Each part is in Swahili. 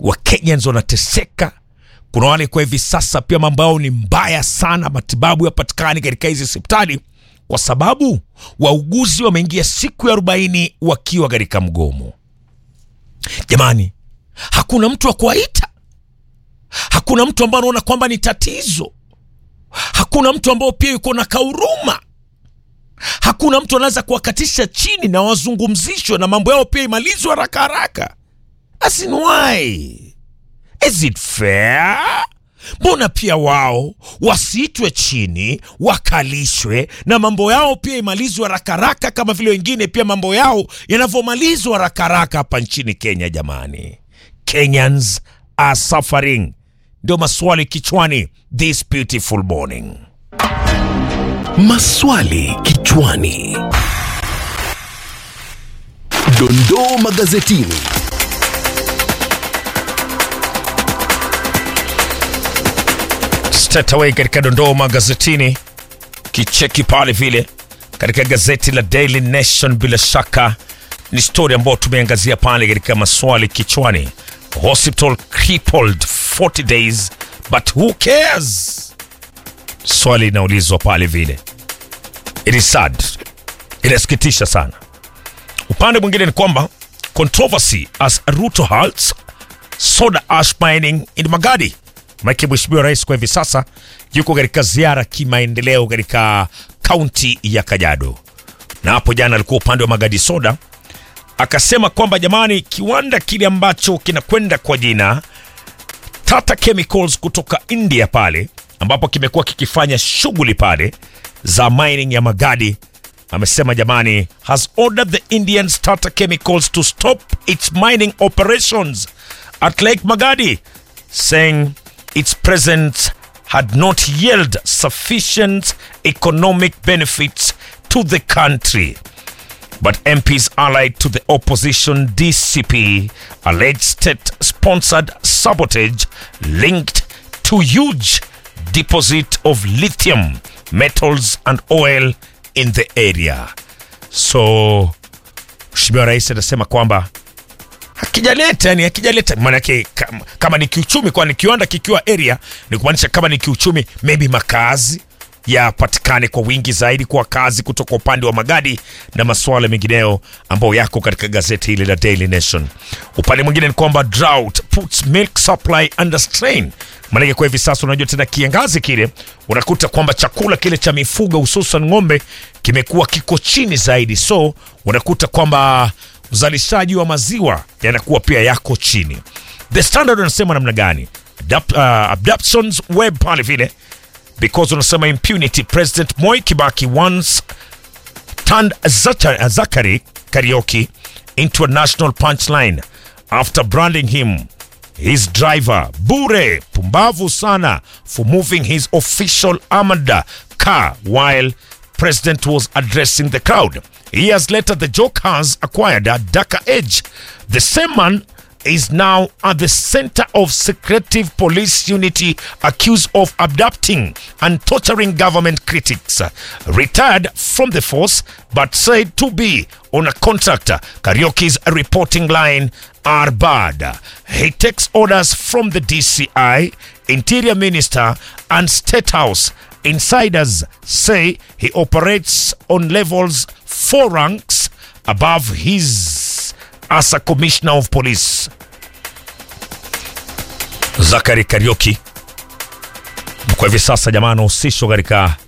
Wakenyans wanateseka. Kuna wale kwa hivi sasa pia mambo yao ni mbaya sana, matibabu yapatikani katika hizi hospitali kwa sababu wauguzi wameingia siku ya arobaini wakiwa katika mgomo. Jamani, hakuna mtu wa kuwaita, hakuna mtu ambaye anaona kwamba ni tatizo, hakuna mtu ambao pia yuko na kauruma, hakuna mtu anaweza kuwakatisha chini na wazungumzishwe na mambo yao pia imalizwe haraka haraka. As in why? Is it fair? Mbona pia wao wasiitwe chini wakalishwe na mambo yao pia imalizwe haraka haraka kama vile wengine pia mambo yao yanavyomalizwa haraka haraka hapa nchini Kenya? Jamani, Kenyans are suffering. Ndio maswali kichwani this beautiful morning. Maswali kichwani. Dondoo magazetini. Straight away katika dondoo magazetini, kicheki pale vile katika gazeti la Daily Nation, bila shaka ni story ambayo tumeangazia pale katika maswali kichwani. Hospital crippled 40 days but who cares? Swali linaulizwa pale vile. It is sad, inasikitisha sana. Upande mwingine ni kwamba controversy as Ruto halts soda ash mining in Magadi. Maana Mheshimiwa Rais kwa hivi sasa yuko katika ziara kimaendeleo katika kaunti ya Kajiado, na hapo jana alikuwa upande wa Magadi Soda, akasema kwamba jamani, kiwanda kile ambacho kinakwenda kwa jina Tata Chemicals kutoka India pale ambapo kimekuwa kikifanya shughuli pale za mining ya Magadi, amesema jamani, has ordered the Indian Tata Chemicals to stop its mining operations at Lake Magadi saying its presence had not yielded sufficient economic benefits to the country. But MPs allied to the opposition DCP alleged state sponsored sabotage linked to huge deposit of lithium, metals and oil in the area. So Mheshimiwa Rais anasema kwamba hakijaleta yani hakijaleta maanake kama, kama ni kiuchumi kwani kiwanda kikiwa area ni kumaanisha kama ni kiuchumi maybe makazi yapatikane kwa wingi zaidi kwa kazi kutoka upande wa magadi na masuala mengineyo ambayo yako katika gazeti hili la Daily Nation. Upande mwingine ni kwamba drought puts milk supply under strain. Maanake kwa hivi sasa unajua tena kiangazi kile, unakuta kwamba chakula kile cha mifugo hususan ng'ombe kimekuwa kiko chini zaidi, so unakuta kwamba uzalishaji wa maziwa yanakuwa pia yako chini. The Standard unasema namna gani? Adapt, uh, abductions web pale vile because unasema impunity president Moi Kibaki once turned Zacha- Zakari Karaoke into a national punchline after branding him his driver bure pumbavu sana for moving his official armored car while president was addressing the crowd years later the joke has acquired a darker edge the same man is now at the center of secretive police unity accused of abducting and torturing government critics. Retired from the force but said to be on a contract. Karaoke's reporting line are bad. He takes orders from the DCI, Interior Minister, and State House. Insiders say he operates on levels four ranks above his as a commissioner of police. Zakari Karaoke kwa hivi sasa jamaa anahusishwa katika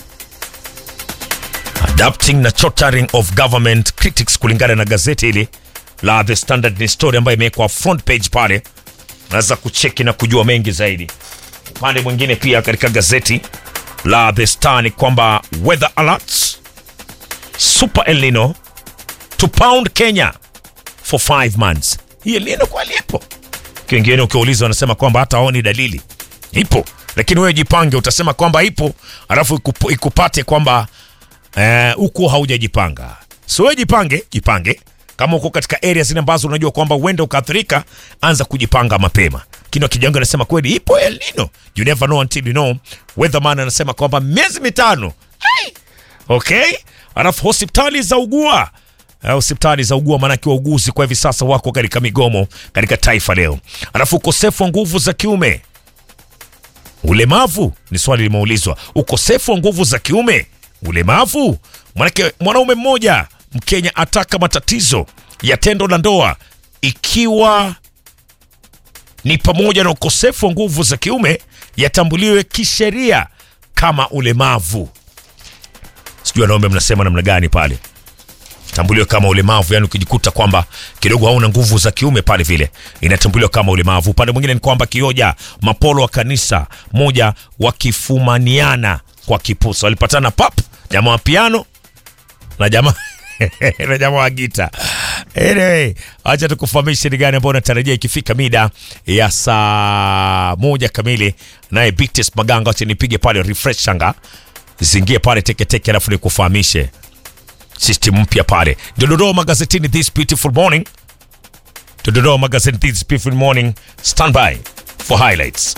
adapting na torturing of government critics, kulingana na gazeti hili la The Standard. Ni story ambayo imewekwa front page pale, unaweza kucheki na kujua mengi zaidi. Upande mwingine pia katika gazeti la The Star ni kwamba weather alerts super El Nino to pound Kenya for five months. Hii El Nino kweli ipo? Wengine ukiuliza wanasema kwamba hata haoni dalili ipo, lakini wewe jipange, utasema kwamba ipo alafu ikup, ikupate kwamba huko eh, haujajipanga. So wewe jipange, jipange kama uko katika area zile ambazo unajua kwamba uenda ukaathirika, anza kujipanga mapema. Kino Kijango anasema kweli ipo El Nino, you never know until you know. Weatherman anasema kwamba miezi mitano. Hey! Okay, alafu hospitali za ugua eh, hospitali za ugua, maanake wauguzi kwa hivi sasa wako katika migomo katika taifa leo. Alafu ukosefu wa nguvu za kiume, ulemavu ni swali limeulizwa. Ukosefu wa nguvu za kiume, ulemavu. Maanake mwanaume mmoja Mkenya ataka matatizo ya tendo la ndoa ikiwa ni pamoja na ukosefu wa nguvu za kiume yatambuliwe kisheria kama ulemavu. Sijui wanaume mnasema namna gani pale, tambuliwe kama ulemavu, yani ukijikuta kwamba kidogo hauna nguvu za kiume pale, vile inatambuliwa kama ulemavu. Upande mwingine ni kwamba kioja mapolo wa kanisa moja wakifumaniana kwa kipusa, walipatana pap, jamaa wa piano na jamaa na jamaa wa gita. Anyway, acha tukufahamishe ni gani ambao unatarajia ikifika mida ya saa moja kamili, naye Bites Maganga, acha nipige pale refresh shanga zingie pale teketeke, alafu nikufahamishe system mpya pale. Ndio Dodoma magazetini this beautiful morning. Ndio Dodoma magazetini this beautiful morning. Stand by for highlights.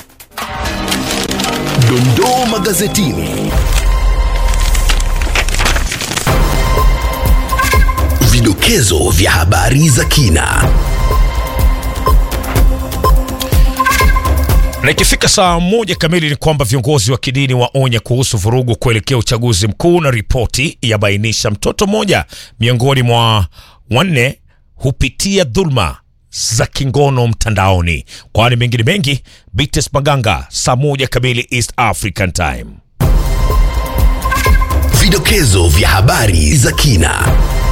Dondoo magazetini. Vidokezo vya habari za kina. Na ikifika saa moja kamili ni kwamba viongozi wa kidini waonya kuhusu vurugu kuelekea uchaguzi mkuu, na ripoti yabainisha mtoto mmoja miongoni mwa wanne hupitia dhulma za kingono mtandaoni. Kwani mengine mengi, Bites Maganga, saa moja kamili East African Time. Vidokezo vya habari za kina.